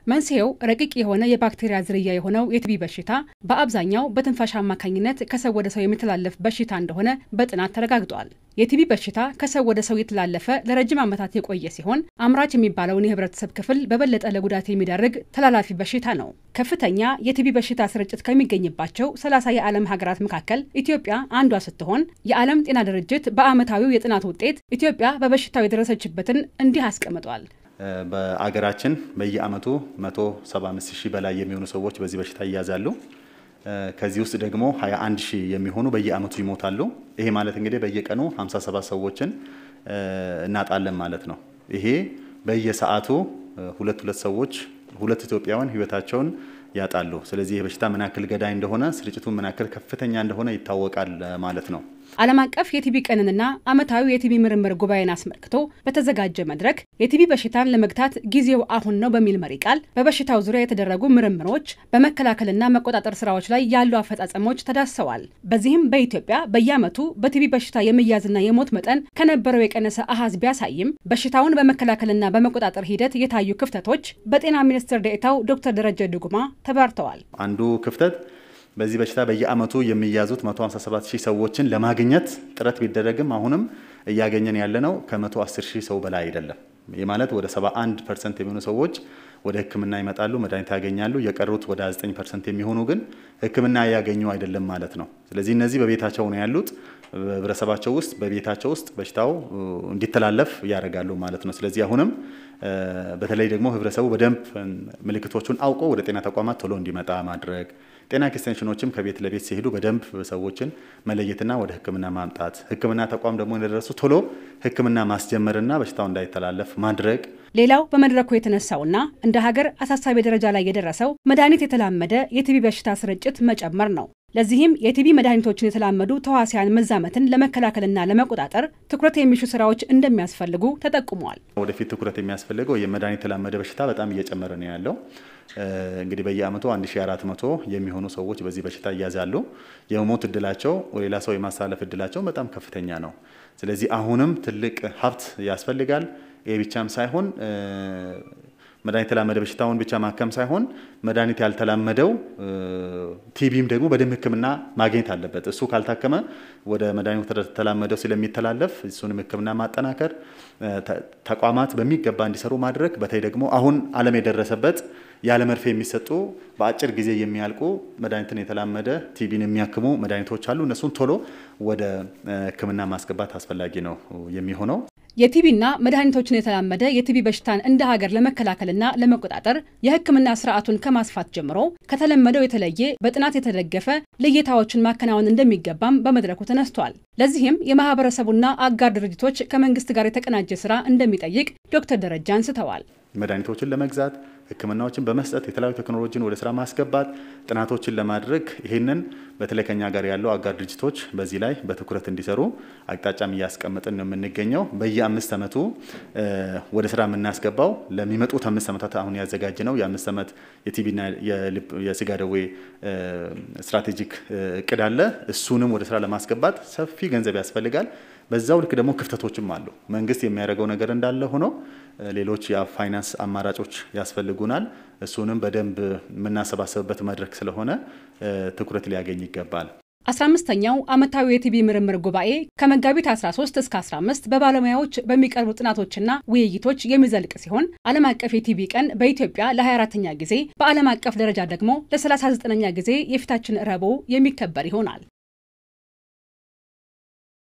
መንስኤው ረቂቅ የሆነ የባክቴሪያ ዝርያ የሆነው የቲቢ በሽታ በአብዛኛው በትንፋሽ አማካኝነት ከሰው ወደ ሰው የሚተላለፍ በሽታ እንደሆነ በጥናት ተረጋግጧል። የቲቢ በሽታ ከሰው ወደ ሰው የተላለፈ ለረጅም ዓመታት የቆየ ሲሆን አምራች የሚባለውን የህብረተሰብ ክፍል በበለጠ ለጉዳት የሚዳርግ ተላላፊ በሽታ ነው። ከፍተኛ የቲቢ በሽታ ስርጭት ከሚገኝባቸው ሰላሳ የዓለም ሀገራት መካከል ኢትዮጵያ አንዷ ስትሆን የዓለም ጤና ድርጅት በዓመታዊው የጥናት ውጤት ኢትዮጵያ በበሽታው የደረሰችበትን እንዲህ አስቀምጧል። በአገራችን በየአመቱ 175 ሺህ በላይ የሚሆኑ ሰዎች በዚህ በሽታ ይያዛሉ። ከዚህ ውስጥ ደግሞ 21 ሺህ የሚሆኑ በየአመቱ ይሞታሉ። ይሄ ማለት እንግዲህ በየቀኑ 57 ሰዎችን እናጣለን ማለት ነው። ይሄ በየሰዓቱ ሁለት ሁለት ሰዎች ሁለት ኢትዮጵያውያን ህይወታቸውን ያጣሉ። ስለዚህ ይህ በሽታ ምን ያክል ገዳይ እንደሆነ ስርጭቱ ምን ያክል ከፍተኛ እንደሆነ ይታወቃል ማለት ነው። ዓለም አቀፍ የቲቢ ቀንንና ዓመታዊ የቲቢ ምርምር ጉባኤን አስመልክቶ በተዘጋጀ መድረክ የቲቢ በሽታን ለመግታት ጊዜው አሁን ነው በሚል መሪ ቃል በበሽታው ዙሪያ የተደረጉ ምርምሮች፣ በመከላከልና መቆጣጠር ስራዎች ላይ ያሉ አፈጻጸሞች ተዳሰዋል። በዚህም በኢትዮጵያ በየዓመቱ በቲቢ በሽታ የመያዝና የሞት መጠን ከነበረው የቀነሰ አሃዝ ቢያሳይም በሽታውን በመከላከልና በመቆጣጠር ሂደት የታዩ ክፍተቶች በጤና ሚኒስትር ዴኤታው ዶክተር ደረጀ ዱጉማ ተብራርተዋል። አንዱ ክፍተት በዚህ በሽታ በየአመቱ የሚያዙት 157 ሺህ ሰዎችን ለማግኘት ጥረት ቢደረግም አሁንም እያገኘን ያለነው ከ110 ሺህ ሰው በላይ አይደለም። ይህ ማለት ወደ 71 ፐርሰንት የሚሆኑ ሰዎች ወደ ሕክምና ይመጣሉ፣ መድኃኒት ያገኛሉ። የቀሩት ወደ 9 ፐርሰንት የሚሆኑ ግን ሕክምና እያገኙ አይደለም ማለት ነው። ስለዚህ እነዚህ በቤታቸው ነው ያሉት። በህብረተሰባቸው ውስጥ በቤታቸው ውስጥ በሽታው እንዲተላለፍ ያደርጋሉ ማለት ነው። ስለዚህ አሁንም በተለይ ደግሞ ህብረተሰቡ በደንብ ምልክቶቹን አውቆ ወደ ጤና ተቋማት ቶሎ እንዲመጣ ማድረግ ጤና ኤክስቴንሽኖችም ከቤት ለቤት ሲሄዱ በደንብ ሰዎችን መለየትና ወደ ህክምና ማምጣት፣ ህክምና ተቋም ደግሞ እንደደረሱ ቶሎ ህክምና ማስጀመርና በሽታው እንዳይተላለፍ ማድረግ። ሌላው በመድረኩ የተነሳውና እንደ ሀገር አሳሳቢ ደረጃ ላይ የደረሰው መድኃኒት የተላመደ የቲቢ በሽታ ስርጭት መጨመር ነው። ለዚህም የቲቢ መድኃኒቶችን የተላመዱ ተዋሲያን መዛመትን ለመከላከልና ለመቆጣጠር ትኩረት የሚሹ ስራዎች እንደሚያስፈልጉ ተጠቁሟል። ወደፊት ትኩረት የሚያስፈልገው የመድኃኒት የተላመደ በሽታ በጣም እየጨመረ ነው ያለው። እንግዲህ በየአመቱ 1400 የሚሆኑ ሰዎች በዚህ በሽታ ይያዛሉ። የመሞት እድላቸው ሌላ ሰው የማስተላለፍ እድላቸው በጣም ከፍተኛ ነው። ስለዚህ አሁንም ትልቅ ሀብት ያስፈልጋል። ይህ ብቻም ሳይሆን መድኃኒት የተላመደ በሽታውን ብቻ ማከም ሳይሆን መድኃኒት ያልተላመደው ቲቢም ደግሞ በደም ሕክምና ማግኘት አለበት። እሱ ካልታከመ ወደ መድኃኒቱ ተላመደው ስለሚተላለፍ እሱንም ሕክምና ማጠናከር፣ ተቋማት በሚገባ እንዲሰሩ ማድረግ። በተለይ ደግሞ አሁን ዓለም የደረሰበት ያለ መርፌ የሚሰጡ በአጭር ጊዜ የሚያልቁ መድኃኒትን የተላመደ ቲቢን የሚያክሙ መድኃኒቶች አሉ። እነሱን ቶሎ ወደ ሕክምና ማስገባት አስፈላጊ ነው የሚሆነው። የቲቢና መድኃኒቶችን የተላመደ የቲቢ በሽታን እንደ ሀገር ለመከላከልና ለመቆጣጠር የህክምና ስርዓቱን ከማስፋት ጀምሮ ከተለመደው የተለየ በጥናት የተደገፈ ልየታዎችን ማከናወን እንደሚገባም በመድረኩ ተነስቷል። ለዚህም የማህበረሰቡና አጋር ድርጅቶች ከመንግስት ጋር የተቀናጀ ስራ እንደሚጠይቅ ዶክተር ደረጃ አንስተዋል። መድኃኒቶችን ለመግዛት ህክምናዎችን በመስጠት የተለያዩ ቴክኖሎጂን ወደ ስራ ማስገባት ጥናቶችን ለማድረግ ይህንን በተለይ ከኛ ጋር ያለው አጋር ድርጅቶች በዚህ ላይ በትኩረት እንዲሰሩ አቅጣጫም እያስቀመጥን ነው የምንገኘው። በየአምስት ዓመቱ ወደ ስራ የምናስገባው ለሚመጡት አምስት ዓመታት አሁን ያዘጋጅ ነው የአምስት ዓመት የቲቢና የስጋ ደዌ ስትራቴጂክ እቅድ አለ። እሱንም ወደ ስራ ለማስገባት ሰፊ ገንዘብ ያስፈልጋል። በዛው ልክ ደግሞ ክፍተቶችም አሉ። መንግስት የሚያደርገው ነገር እንዳለ ሆኖ ሌሎች የፋይናንስ አማራጮች ያስፈልጉናል። እሱንም በደንብ የምናሰባሰብበት መድረክ ስለሆነ ትኩረት ሊያገኝ ይገባል። 15ኛው ዓመታዊ የቲቢ ምርምር ጉባኤ ከመጋቢት 13 እስከ 15 በባለሙያዎች በሚቀርቡ ጥናቶችና ውይይቶች የሚዘልቅ ሲሆን ዓለም አቀፍ የቲቢ ቀን በኢትዮጵያ ለ24ኛ ጊዜ በዓለም አቀፍ ደረጃ ደግሞ ለ39ኛ ጊዜ የፊታችን ረቡዕ የሚከበር ይሆናል።